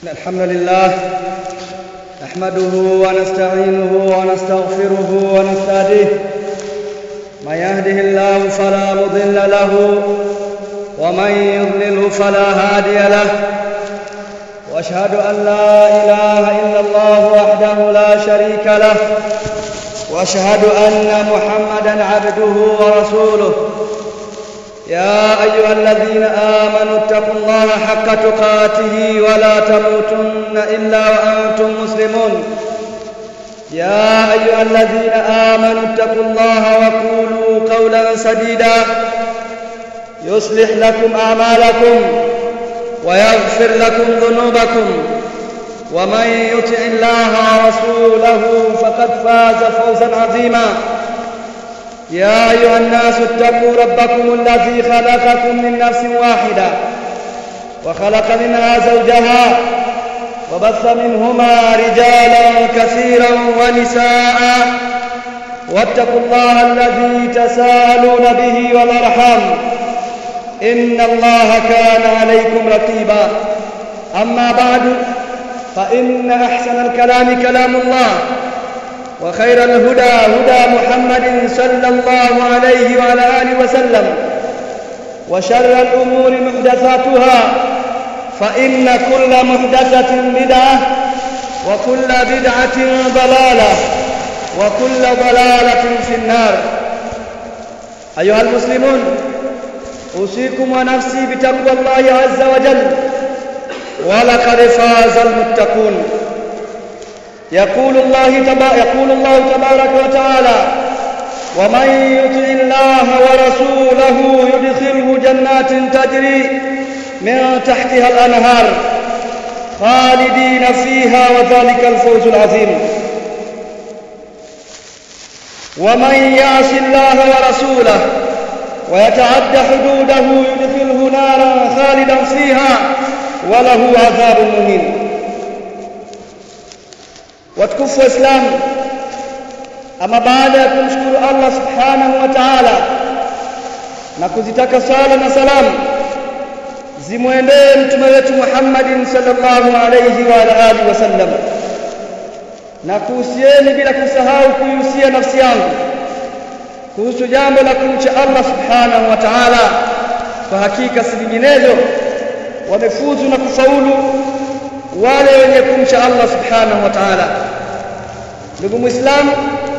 إن الحمد لله نحمده ونستعينه ونستغفره ونستهديه من يهده الله فلا مضل له ومن يضلله فلا هادي له واشهد ان لا اله الا الله وحده لا شريك له واشهد ان محمدا عبده ورسوله يا ايها الذين امنوا اتقوا الله حق تقاته ولا تموتن الا وانتم مسلمون يا ايها الذين امنوا اتقوا الله وقولوا قولا سديدا يصلح لكم اعمالكم ويغفر لكم ذنوبكم ومن يطع الله ورسوله فقد فاز فوزا عظيما يا ايها الناس اتقوا ربكم الذي خلقكم من نفس واحده وخلق منها زوجها وبث منهما رجالا كثيرا ونساء واتقوا الله الذي تساءلون به والارحام ان الله كان عليكم رقيبا اما بعد فان احسن الكلام كلام الله وخير الهدى هدى محمد صلى الله عليه وعلى اله وسلم وشر الامور محدثاتها فان كل محدثه بدعه وكل بدعه ضلاله وكل ضلاله في النار ايها المسلمون اوصيكم ونفسي بتقوى الله عز وجل ولقد فاز المتقون يقول الله تبا يقول الله تبارك وتعالى ومن يطع الله ورسوله يدخله جنات تجري من تحتها الانهار خالدين فيها وذلك الفوز العظيم ومن يعص الله ورسوله ويتعد حدوده يدخله نارا خالدا فيها وله عذاب مهين watukufu wa Islamu ama baada ya kumshukuru Allah subhanahu wa ta'ala na kuzitaka sala na salamu zimwendee mtume wetu Muhammadin sallallahu alayhi wa alihi wasallam na kuhusieni bila kusahau kuihusia nafsi yangu kuhusu jambo la kumcha Allah subhanahu wa ta'ala kwa hakika si vinginezo wamefuzu na kufaulu wale wenye kumcha Allah subhanahu wa ta'ala ndugu muislamu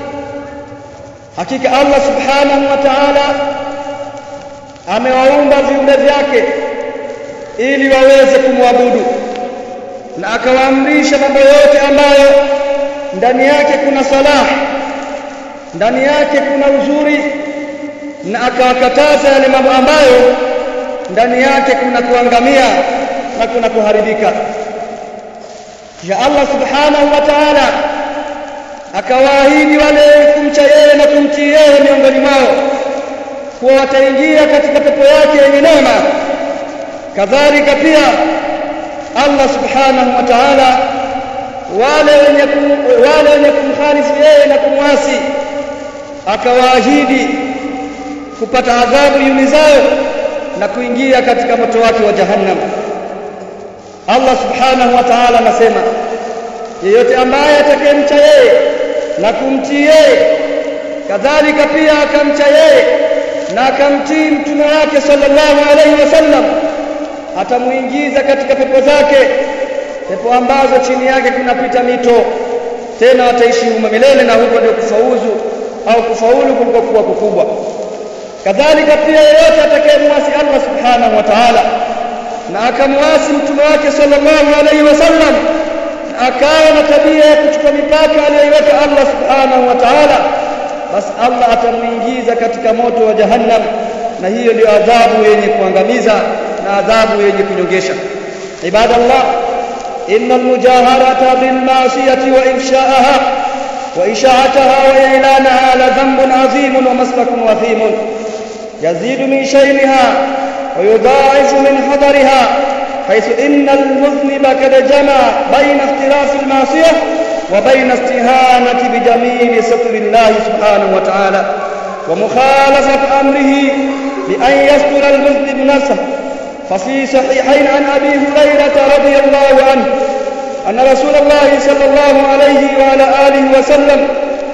hakika Allah subhanahu wa ta'ala amewaumba viumbe vyake ili waweze kumwabudu na akawaamrisha mambo yote ambayo ndani yake kuna salah ndani yake kuna uzuri na akawakataza yale mambo ambayo ndani yake kuna kuangamia na kuna kuharibika kisha Allah subhanahu wa ta'ala akawaahidi wale kumcha yeye na kumtii yeye miongoni mwao kuwa wataingia katika pepo yake yenye neema kadhalika pia Allah subhanahu wa ta'ala wale wenye wale wenye kumkhalifu yeye na kumwasi akawaahidi kupata adhabu yumizayo na kuingia katika moto wake wa jahannam Allah subhanahu wa ta'ala anasema yeyote ambaye atakayemcha yeye na kumtii yeye kadhalika pia akamcha yeye na akamtii mtume wake sallallahu alaihi wasallam atamuingiza katika pepo zake pepo ambazo chini yake kunapita mito tena wataishi humo milele na huko ndio kufauzu au kufaulu kulikokuwa kukubwa kadhalika pia yeyote atakayemwasi Allah subhanahu wa ta'ala na akamwasi mtume wake sallallahu alaihi wasallam na akawa na tabia ya kuchukua mipaka aliyoiweka Allah subhanahu wa ta'ala basi Allah atamuingiza katika moto wa jahannam na hiyo ndio adhabu yenye kuangamiza na adhabu yenye kunyongesha ibadallah inna almujaharata bil ma'siyati wa ifsha'aha wa isha'ataha wa i'lanaha la dhanbun 'azimun wa maslakun wathimun yazidu min shayniha ويضاعف من حضرها حيث إن المذنب قد جمع بين اختلاف المعصية وبين استهانة بجميل ستر الله سبحانه وتعالى ومخالفة أمره بأن يستر المذنب نفسه ففي صحيحين عن أبي هريرة رضي الله عنه أن رسول الله صلى الله عليه وعلى آله وسلم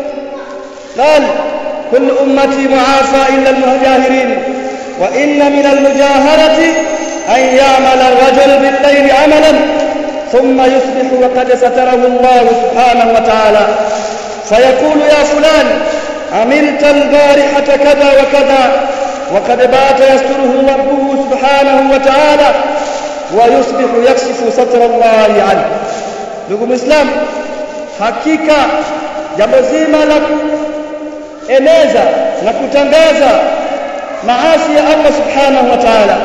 قال كل أمتي معافى إلا المجاهرين وإن من المجاهرة أن يعمل الرجل بالليل عملا ثم يصبح وقد ستره الله سبحانه وتعالى فيقول يا فلان عملت البارحة كذا وكذا وقد بات يستره ربه سبحانه وتعالى ويصبح يكشف ستر الله عنه ndugu muislam hakika jambo zima la kueneza na kutangaza maasi ya Allah subhanahu wa ta'ala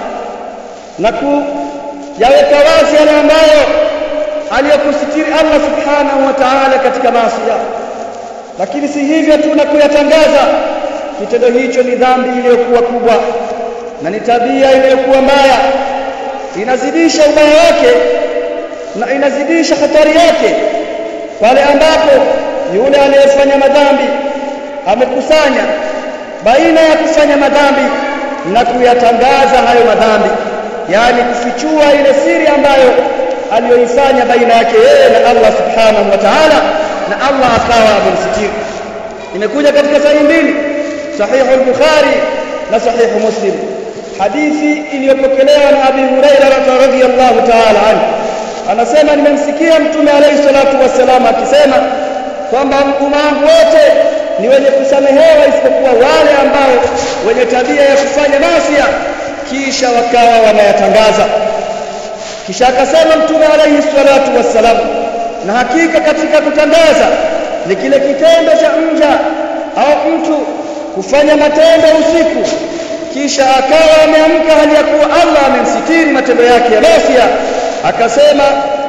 na kuyaweka wazi yale ambayo aliyokusitiri Allah subhanahu wa ta'ala katika maasi lakini si hivyo tu na kuyatangaza kitendo hicho ni dhambi iliyokuwa kubwa na ni tabia iliyokuwa mbaya inazidisha ubaya wake na inazidisha hatari yake pale ambapo yule aliyefanya madhambi amekusanya baina ya kufanya madhambi na kuyatangaza hayo madhambi yani kufichua ile siri ambayo aliyoifanya baina yake yeye na Allah subhanahu wa ta'ala na Allah akawa amemsitiri imekuja katika sahihi mbili sahihu al-bukhari na sahihu muslim hadithi iliyopokelewa na Abi Hurairah radhiyallahu ta'ala anhu anasema nimemsikia mtume alayhi salatu wassalam akisema kwamba umangu wote ni wenye kusamehewa isipokuwa wale ambao wenye tabia ya kufanya masia kisha wakawa wanayatangaza kisha akasema mtume alayhi salatu wassalam na hakika katika kutangaza ni kile kitendo cha mja au mtu kufanya matendo usiku kisha akawa ameamka hali ya kuwa Allah amemsitiri matendo yake ya masia akasema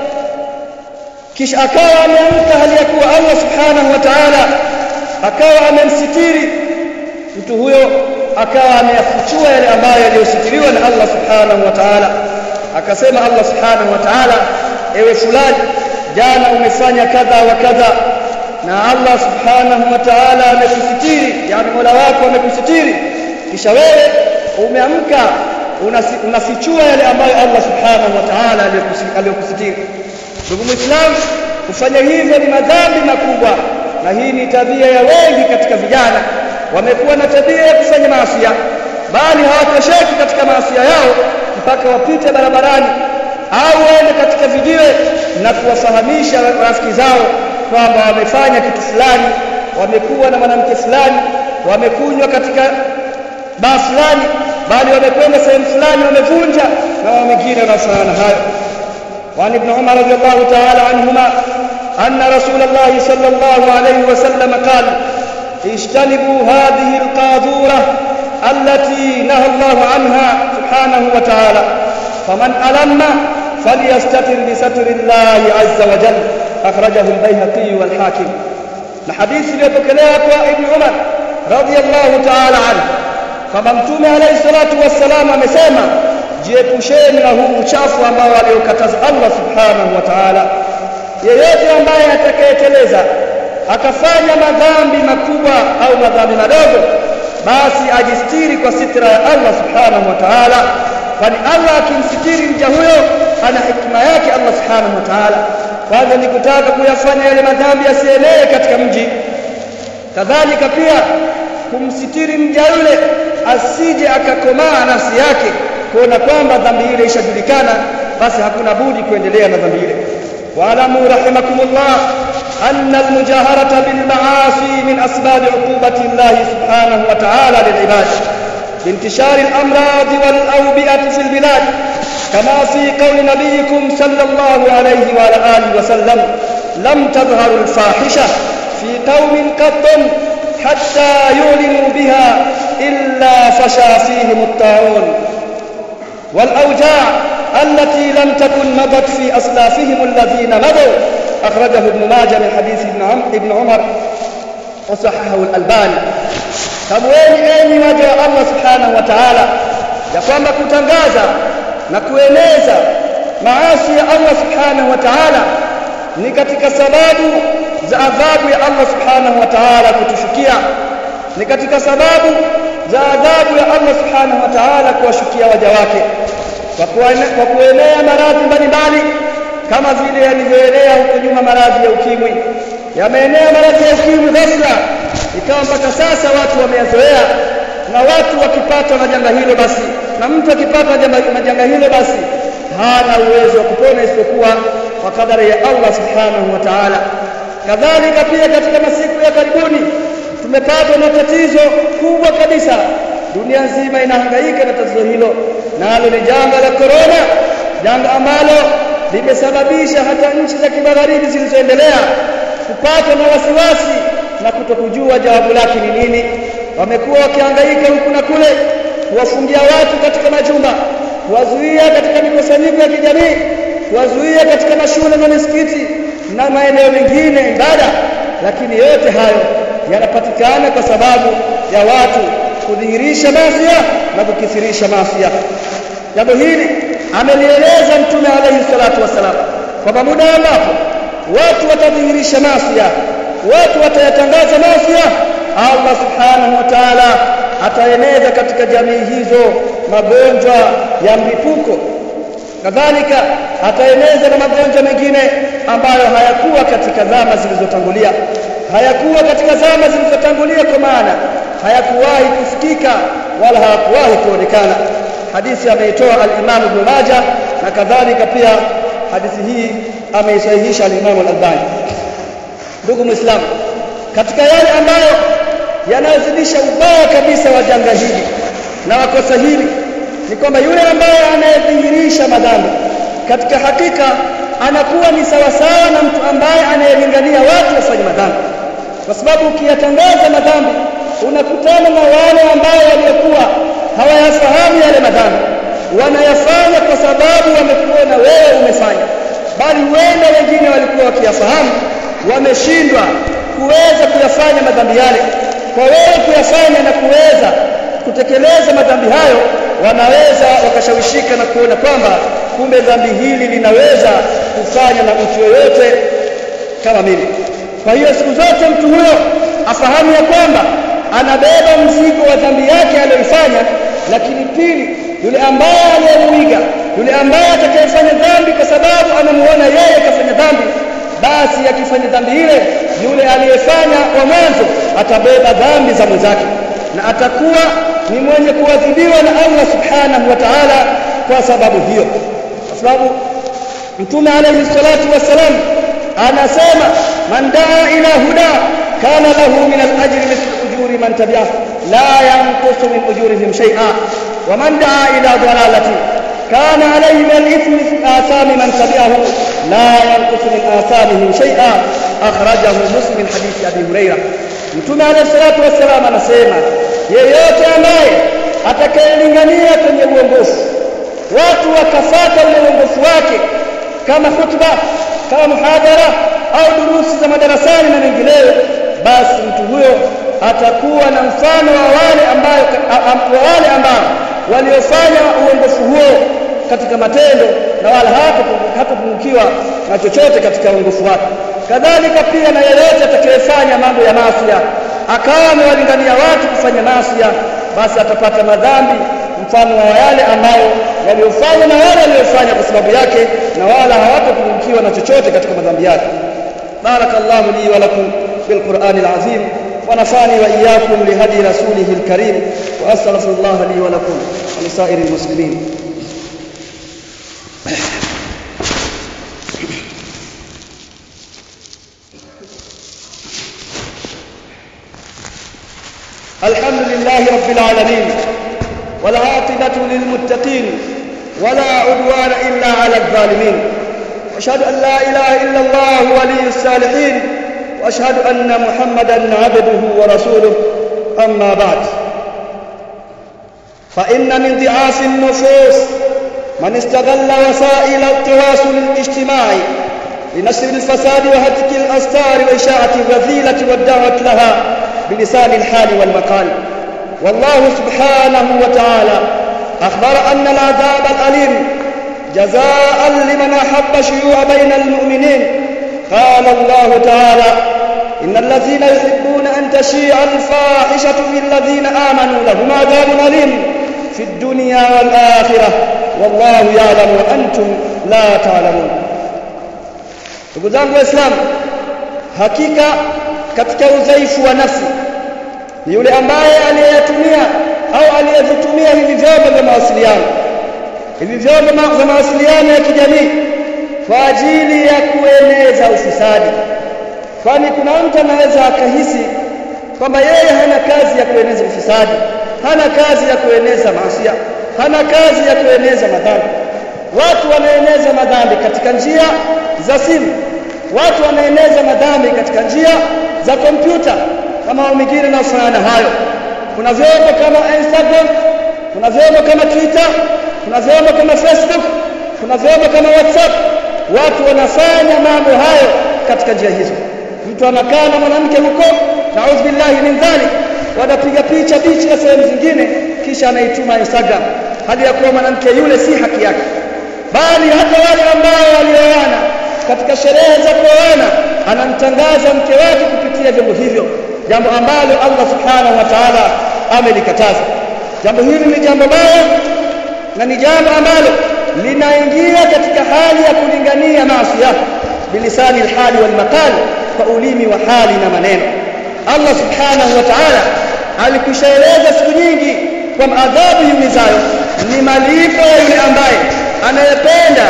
kisha akawa ameamka hali ya kuwa Allah subhanahu wa ta'ala akawa amemsitiri mtu huyo akawa ameyafichua yale ambayo yaliyositiriwa na Allah subhanahu wa ta'ala akasema Allah subhanahu wa ta'ala ewe fulani jana umefanya kadha wa kadha na Allah subhanahu wa ta'ala amekusitiri yani Mola wako amekusitiri kisha wewe umeamka unafichua yale ambayo Allah subhanahu wa ta'ala aliyokusitiri ndugu muislam kufanya hivyo ni madhambi makubwa na hii ni tabia ya wengi katika vijana wamekuwa na tabia ya kufanya maasi bali hawatosheki katika maasi yao mpaka wapite barabarani au waende katika vijiwe na kuwafahamisha rafiki zao kwamba wamefanya kitu fulani wamekuwa na mwanamke fulani wamekunywa katika baa fulani bali wamekwenda sehemu fulani wamevunja na wengine wanafanana hayo وعن ابن عمر رضي الله تعالى عنهما أن رسول الله صلى الله عليه وسلم قال اجتنبوا هذه القاذورة التي نهى الله عنها سبحانه وتعالى فمن ألم فليستتر بستر الله عز وجل أخرجه البيهقي والحاكم الحديث ليبكليك ابن عمر رضي الله تعالى عنه kwamba mtume alayhi salatu wassalam amesema jiepusheni na huu uchafu ambao aliokataza Allah subhanahu wa ta'ala yeyote ambaye atakayeteleza akafanya madhambi makubwa au madhambi madogo basi ajistiri kwa sitra ya Allah subhanahu wa ta'ala kwani Allah akimsitiri mja huyo ana hikma yake Allah subhanahu wa ta'ala kwanza ni kutaka kuyafanya yale madhambi yasienee katika mji kadhalika pia kumsitiri mja yule asije akakomaa nafsi yake kuona kwamba dhambi ile ishajulikana basi hakuna budi kuendelea na dhambi ile waalamu rahimakumullah أن المجاهرة بالمعاصي من أسباب عقوبة الله سبحانه وتعالى للعباد بانتشار الأمراض والأوبئة في البلاد كما في قول نبيكم صلى الله عليه وعلى آله وسلم لم تظهر الفاحشة في قوم قط حتى يعلنوا بها إلا فشى فيهم الطاعون والأوجاع التي لم تكن مضت في أسلافهم الذين مضوا أخرجه ابن ماجه من حديث ابن عمر, ابن عمر وصححه الألباني tamweni enyi waja wa Allah subhanahu wa ta'ala ya kwamba kutangaza na kueneza maasi ya Allah subhanahu wa ta'ala ni katika sababu za adhabu ya Allah subhanahu wa ta'ala kutushukia ni katika sababu za adhabu ya Allah subhanahu wa ta'ala kuwashukia waja wake kwa kuenea maradhi mbalimbali kama vile yalivyoenea huko nyuma maradhi ya ukimwi yameenea maradhi ya ukimwi ghafla ikawa mpaka sasa watu wameyazoea na watu wakipatwa na janga hilo basi na mtu akipatwa na janga hilo basi hana uwezo wa kupona isipokuwa kwa kadari ya Allah subhanahu wa ta'ala kadhalika pia katika masiku ya karibuni tumepatwa na tatizo kubwa kabisa dunia nzima inahangaika na tatizo hilo nalo ni janga la corona janga ambalo limesababisha hata nchi za kimagharibi zilizoendelea kupatwa na wasiwasi na kutokujua jawabu lake ni nini wamekuwa wakihangaika huku na kule kuwafungia watu katika majumba kuwazuia katika mikusanyiko ya kijamii kuwazuia katika mashule na misikiti na maeneo mengine ibada lakini yote hayo yanapatikana kwa sababu ya watu kudhihirisha masia na kukithirisha masia jambo hili amelieleza mtume alayhi salatu wasalam kwamba muda ambapo watu watadhihirisha masia watu watayatangaza masia Allah subhanahu wa ta'ala ataeneza katika jamii hizo magonjwa ya mlipuko kadhalika ataeneza na magonjwa mengine ambayo hayakuwa katika zama zilizotangulia hayakuwa katika zama zilizotangulia kwa maana hayakuwahi kusikika wala hayakuwahi kuonekana hadithi ameitoa al-Imam Ibn Majah na kadhalika pia hadithi hii ameisahihisha al-Imam al-Albani ndugu muislamu katika yale ambayo yanayozidisha ubaya kabisa wa janga hili na wakosa hili ni kwamba yule ambaye anayedhihirisha madhambi katika hakika anakuwa ni sawasawa na mtu ambaye anayelingania watu wafanye madhambi kwa sababu ukiyatangaza madhambi unakutana na wale ambao waliokuwa hawayafahamu yale madhambi wanayafanya kwa sababu wamekuona wewe umefanya bali wenda wengine walikuwa wakiyafahamu wameshindwa kuweza kuyafanya madhambi yale kwa wewe kuyafanya na kuweza kutekeleza madhambi hayo wanaweza wakashawishika na kuona kwamba kumbe dhambi hili linaweza kufanya na mtu yoyote kama mimi kwa hiyo siku zote mtu huyo afahamu ya kwamba anabeba mzigo wa dhambi yake aliyoifanya lakini pili yule ambaye aliyemuiga yule ambaye atakayefanya dhambi kwa sababu anamuona yeye kafanya dhambi basi akifanya dhambi ile yule aliyefanya kwa mwanzo atabeba dhambi za mwenzake na atakuwa ni mwenye kuadhibiwa na Allah subhanahu wa ta'ala kwa sababu hiyo kwa sababu mtume alayhi salatu wassalam anasema man daa ila huda kana lahu min al-ajri mithlu ujuri man tabi'ahu la yanqusu min ujurihim shay'a wa man daa ila dalalati كان عليه من الإثم مثل آثام من تبعه لا ينقص من آثامهم شيئا أخرجه مسلم حديث أبي هريرة Mtume alayhi salatu wassalam anasema yeyote ambaye atakayelingania kwenye uongofu watu wakafata ule uongofu wake kama khutba kama muhadhara au durusi za madarasani na mengineyo basi mtu huyo atakuwa na mfano wa wale ambao wa wale ambao waliofanya uongofu huo katika matendo na wala hatapungukiwa na chochote katika uongofu wake kadhalika pia na yeyote atakayefanya mambo ya masia akawa amewalingania watu kufanya masia basi atapata madhambi mfano wa yale ambayo waliofanya na wale waliofanya kwa sababu yake na wala hawatapungukiwa na chochote katika madhambi yake barakallahu li wa lakum بالقرآن العظيم ونفعني وإياكم لهدي رسوله الكريم وأستغفر الله لي ولكم ولسائر المسلمين الحمد لله رب العالمين والعاقبة للمتقين ولا عدوان إلا على الظالمين واشهد أن لا إله إلا الله ولي الصالحين واشهد ان محمدا عبده ورسوله اما بعد فان من ضعاف النفوس من استغل وسائل التواصل الاجتماعي لنشر الفساد وهتك الاستار واشاعه الرذيله والدعوه لها بلسان الحال والمقال والله سبحانه وتعالى اخبر ان العذاب الاليم جزاء لمن احب شيوع بين المؤمنين قال الله تعالى إن الذين يحبون أن تشيع الفاحشة في الذين آمنوا لهم عذاب أليم في الدنيا والآخرة والله يعلم وأنتم لا تعلمون ndugu zangu waislamu hakika katika udhaifu wa nafsi ni yule ambaye aliyeyatumia au aliyevitumia hivi vyombo vya mawasiliano hivi vyombo vya mawasiliano ya kijamii kwa ajili ya kueneza ufisadi kwani kuna mtu anaweza akahisi kwamba yeye hana kazi ya kueneza ufisadi hana kazi ya kueneza maasi hana kazi ya kueneza madhambi watu wanaeneza madhambi katika njia za simu watu wanaeneza madhambi katika njia za kompyuta kama mingine inayofanana hayo kuna vyombo kama Instagram kuna vyombo kama Twitter kuna vyombo kama Facebook kuna vyombo kama WhatsApp watu wanafanya mambo hayo katika njia hizo mtu anakaa na mwanamke huko naudhu billahi min dhalik wanapiga picha picha na sehemu zingine kisha anaituma Instagram hadi ya kuwa mwanamke yule si haki yake bali hata wale ambao walioana katika sherehe za kuoana anamtangaza mke wake kupitia vyombo hivyo jambo ambalo Allah subhanahu wa ta'ala amelikataza jambo hili ni jambo baya na ni jambo ambalo linaingia katika hali ya kulingania maasi bilisani alhali wal maqal kwa ulimi wa hali na maneno Allah subhanahu wa ta'ala alikwishaeleza siku nyingi kwamba adhabu yumizayo ni malipo ya yule ambaye anayependa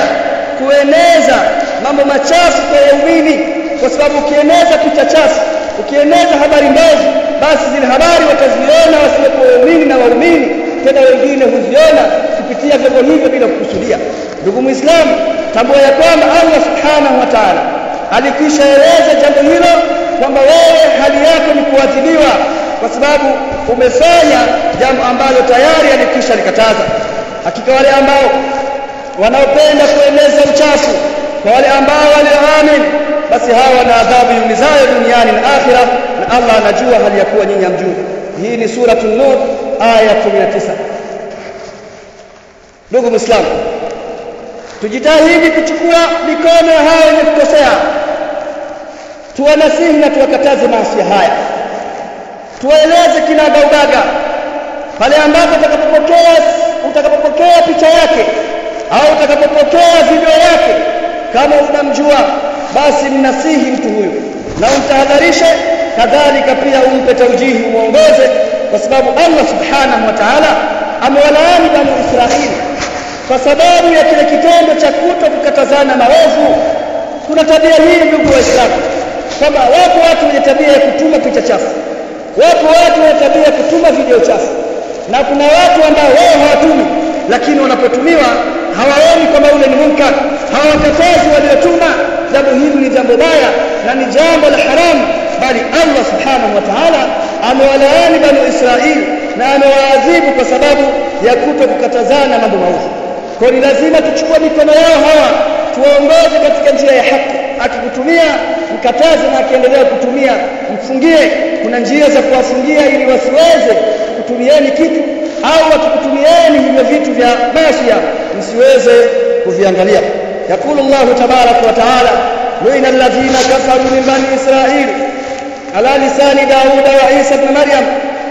kueneza mambo machafu kwa waumini kwa sababu ukieneza picha chafu ukieneza habari mbovu basi zile habari wataziona wasiokuwa waumini na waumini tena wengine huziona kupitia vyombo hivyo bila kukusudia ndugu muislamu tambua ya kwamba Allah subhanahu wa ta'ala alikwisha eleza jambo hilo kwamba wewe hali yako ni kuadhibiwa kwa sababu umefanya jambo ambalo tayari alikwisha likataza hakika wale ambao wanaopenda kueneza uchafu kwa wale ambao walioamini basi hawa na adhabu yumizayo duniani na akhira na Allah anajua hali ya kuwa nyinyi hamjui hii ni suratul nur aya 19 ndugu muislamu tujitahidi kuchukua mikono ya hao wenye kukosea tuwanasihi na tuwakataze maasi haya tuwaeleze kinagaubaga pale ambapo utakapopokea utakapopokea picha yake au utakapopokea video yake kama unamjua basi mnasihi mtu huyu na umtahadharishe kadhalika pia umpe taujihi umuongoze kwa sababu Allah subhanahu wa ta'ala amewalaani bani Israili kwa sababu ya kile kitendo cha kuto kukatazana maovu kuna tabia hii ndugu waislamu kwamba wapo watu wenye tabia ya kutuma picha chafu wapo watu wenye tabia ya kutuma video chafu na kuna watu ambao wao hawatumi lakini wanapotumiwa hawaoni kwamba ule ni munkar hawakatazi waliotuma jambo hili ni jambo baya na ni jambo la haramu bali Allah subhanahu wa ta'ala amewalaani bani Israili na amewaadhibu kwa sababu ya kuto kukatazana mambo maovu kwa ni lazima tuchukue mikono yao hawa tuwaongoze katika njia ya haki akikutumia mkataze na akiendelea kutumia mfungie kuna njia za kuwafungia ili wasiweze kutumieni kitu au wakikutumieni hivyo vitu vya masia msiweze kuviangalia yakulu Allah tabarak wa taala luina alladhina kafaru min bani israil ala lisani daud wa isa ibn maryam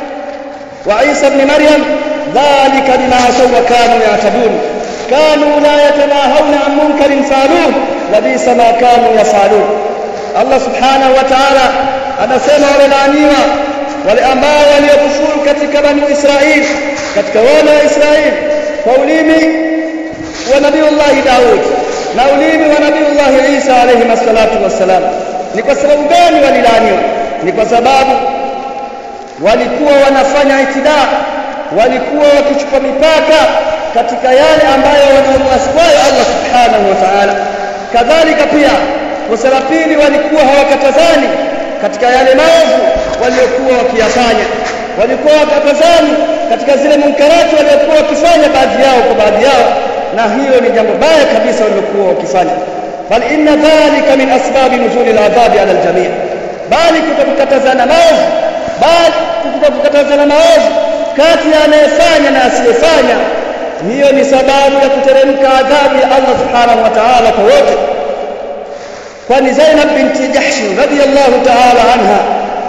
wa isa ibn maryam dhalika bima asaw wa kanu ya'tadun كانوا لا يتناهون عن منكر فعلوه لبئس ما كانوا يفعلون الله سبحانه وتعالى anasema wamelaaniwa wale ambao waliokufuru katika bani Israeli katika wana wa Israeli kwa ulimi wa Nabiiullah Daud na ulimi wa Nabiiullah Isa alayhi salatu wassalam ni kwa sababu gani walilaaniwa ni kwa sababu walikuwa wanafanya itidaa walikuwa wakichukua mipaka katika yale ambayo wanamuasi kwayo Allah subhanahu wa ta'ala kadhalika pia kosa la pili walikuwa hawakatazani katika yale maovu waliokuwa wakiyafanya walikuwa wakatazani katika zile munkarati waliokuwa wakifanya baadhi yao kwa baadhi yao na hiyo ni jambo baya kabisa waliokuwa wakifanya bal inna dhalika min asbabi nuzuli al-adhabi ala al-jami' bali kutokukatazana maovu bali kutokukatazana maovu kati ya anayefanya na asiyefanya hiyo ni sababu ya kuteremka adhabu ya Allah subhanahu wa ta'ala kwa wote kwani Zainab binti Jahsh radhiyallahu ta'ala anha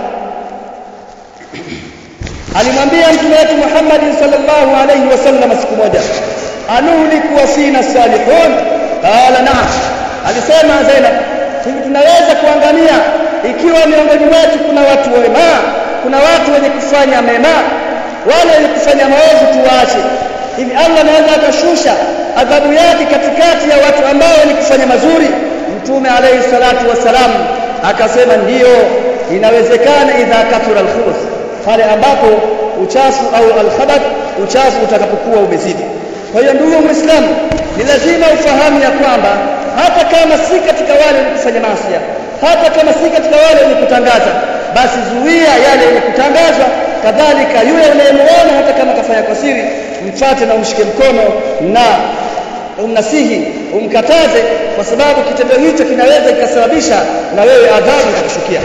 alimwambia mtume wetu Muhammad sallallahu alayhi wasallam siku moja anuhliku wa fina salihun qala na'am alisema Zainab hivi tunaweza kuangamia ikiwa miongoni mwetu kuna watu wema kuna watu wenye kufanya mema wale wenye kufanya maovu tuwaache hivi Allah anaweza akashusha adhabu yake katikati ya watu ambao wenye kufanya mazuri mtume alayhi salatu wassalam akasema ndiyo inawezekana idha kathura alkhubuth pale ambapo uchafu au alkhabath uchafu utakapokuwa umezidi kwa hiyo ndugu muislamu ni lazima ufahamu ya kwamba hata kama si katika wale wenye kufanya maasi hata kama si katika wale wenye kutangaza basi zuia yale yenye kutangazwa kadhalika yule unayemuona hata kama kafanya kwa siri mfate na umshike mkono na umnasihi umkataze kwa sababu kitendo hicho kinaweza kikasababisha na wewe adhabu ikakushukia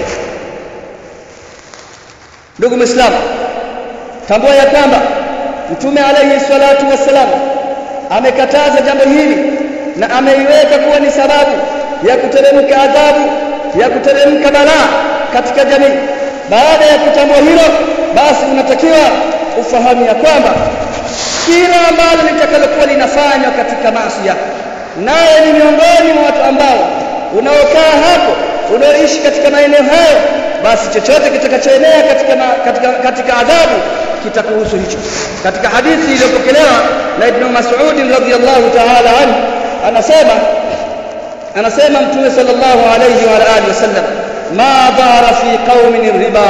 ndugu muislamu tambua ya kwamba mtume alayhi salatu wassalam amekataza jambo hili na ameiweka kuwa ni sababu ya kuteremka adhabu ya kuteremka balaa katika jamii baada ya kutambua hilo basi unatakiwa ufahamu ya kwamba kila ambalo litakalokuwa linafanywa katika maasi naye ni miongoni mwa watu ambao unaokaa hapo unaoishi katika maeneo hayo basi chochote kitakachoenea katika, ma, katika katika adhabu kitakuhusu hicho katika hadithi iliyopokelewa na Ibn Mas'ud radhiyallahu ta'ala anhu anasema anasema mtume sallallahu alayhi wa alihi wasallam ma dhara fi qaumin riba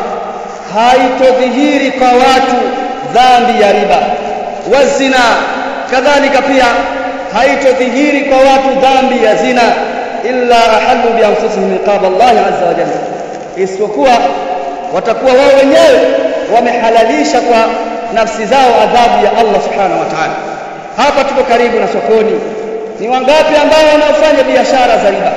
haitodhihiri kwa watu dhambi ya riba wazina kadhalika pia haitodhihiri kwa watu dhambi ya zina illa ahallu bi anfusihim iqab Allah azza wa jalla isipokuwa watakuwa wao wenyewe wamehalalisha kwa nafsi zao adhabu ya Allah subhanahu wa ta'ala hapa tuko karibu na sokoni ni wangapi ambao wanaofanya biashara za riba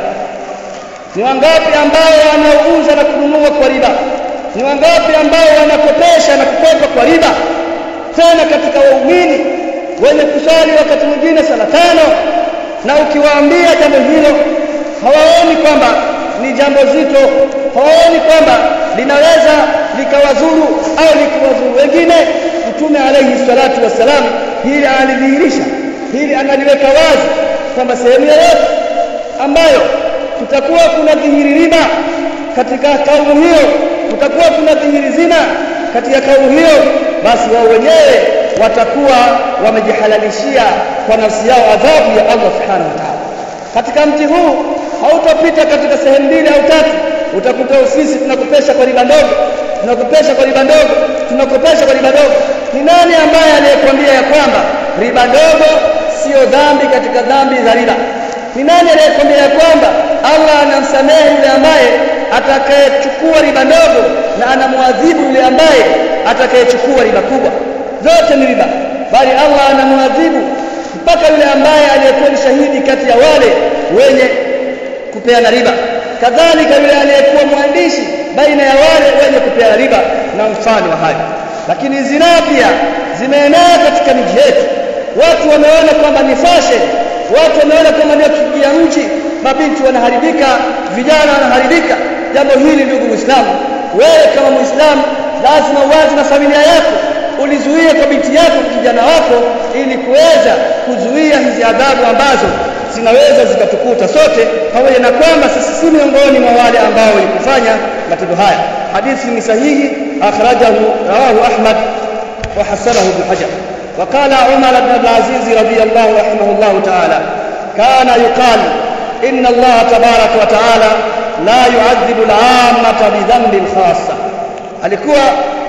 ni wangapi ambao wanaouza na kununua kwa riba ni wangapi ambao wanakopesha na kukopa kwa riba tena katika waumini wenye kusali wakati mwingine sala tano na ukiwaambia jambo hilo hawaoni kwamba ni jambo zito hawaoni kwamba linaweza likawadhuru au likiwadhuru wengine mtume alayhi salatu wassalam hili analidhihirisha hili analiweka wazi kwamba sehemu yoyote ambayo kutakuwa kuna dhihiri riba katika kaumu hiyo kutakuwa kuna dhihiri zina katika kaumu hiyo basi wao wenyewe watakuwa wamejihalalishia kwa nafsi yao adhabu ya Allah subhanahu wa ta'ala katika mji huu hautapita katika sehemu mbili au tatu utakuta ofisi tunakopesha kwa riba ndogo tunakopesha kwa riba ndogo tunakopesha kwa riba ndogo ni nani ambaye aliyekwambia ya kwamba riba ndogo sio dhambi katika dhambi za riba ni nani aliyekwambia ya kwamba Allah anamsamehe yule ambaye atakayechukua riba ndogo na anamwadhibu yule ambaye atakayechukua riba kubwa zote ni riba bali Allah anamwadhibu mpaka yule ambaye aliyekuwa ni shahidi kati ya wale wenye kupeana riba kadhalika yule aliyekuwa mwandishi baina ya wale wenye kupeana riba na mfano wa hayo lakini zinaa pia zimeenea katika miji yetu watu wameona kwamba ni fashion watu wameona kwamba ndio kiingia mji mabinti wanaharibika vijana wanaharibika jambo hili ndugu muislamu wewe kama muislamu lazima uanze na familia yako ulizuie kwa binti yako kijana wako ili kuweza kuzuia hizi adhabu ambazo zinaweza zikatukuta sote pamoja na kwamba sisi si miongoni mwa wale ambao walikufanya matendo haya hadithi ni sahihi akhrajahu rawahu ahmad wa hasanahu ibn hajar وقال عمر بن عبد العزيز رضي الله رحمه الله تعالى كان يقال إن الله تبارك وتعالى لا يعذب العامة بذنب خاصة alikuwa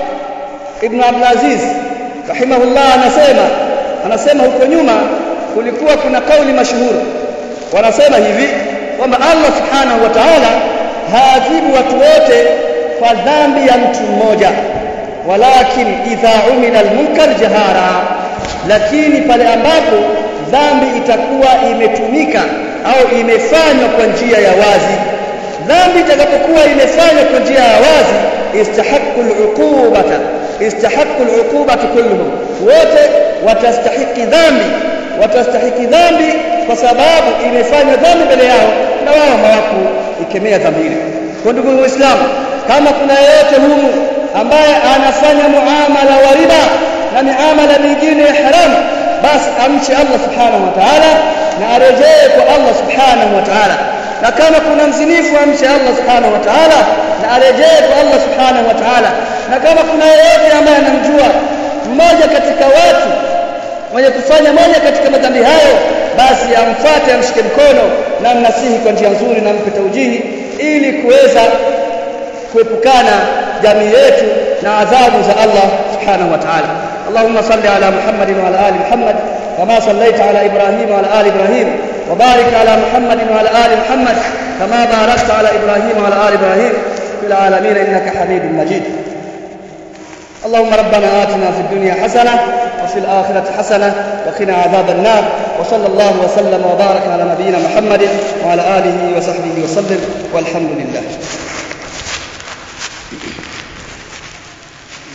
Ibn Abdul Aziz rahimahullah anasema anasema huko nyuma kulikuwa kuna kauli mashuhuri wanasema hivi kwamba Allah subhanahu wa ta'ala haadhibu watu wote kwa dhambi ya mtu mmoja walakin idha umila almunkar jahara lakini pale ambapo dhambi itakuwa imetumika au imefanywa kwa njia ya wazi dhambi itakapokuwa imefanywa kwa njia ya wazi istahaqqu al'uqubata istahaqqu al'uqubata kulluhum wote watastahiki dhambi watastahiki dhambi kwa sababu imefanywa dhambi mbele yao na wao hawaku ikemea dhambi ile kwa ndugu waislamu kama kuna yeyote humu ambaye anafanya muamala wa riba na miamala mingine ya haramu basi amche Allah subhanahu wa ta'ala na arejee kwa Allah subhanahu wa ta'ala na kama kuna mzinifu amche Allah subhanahu wa ta'ala na arejee kwa Allah subhanahu wa ta'ala na kama kuna yeyote ambaye anamjua mmoja katika watu mwenye kufanya moja katika madhambi hayo basi amfuate amshike mkono na mnasihi kwa njia nzuri na mpe taujihi ili kuweza kuepukana jamii yetu na adhabu za Allah subhanahu wa ta'ala اللهم صل على محمد وعلى ال محمد كما صليت على ابراهيم وعلى ال ابراهيم وبارك على محمد وعلى ال محمد كما باركت على ابراهيم وعلى ال ابراهيم في العالمين انك حميد مجيد اللهم ربنا آتنا في الدنيا حسنة وفي الآخرة حسنة وقنا عذاب النار وصلى الله وسلم وبارك على نبينا محمد وعلى آله وصحبه وسلم والحمد لله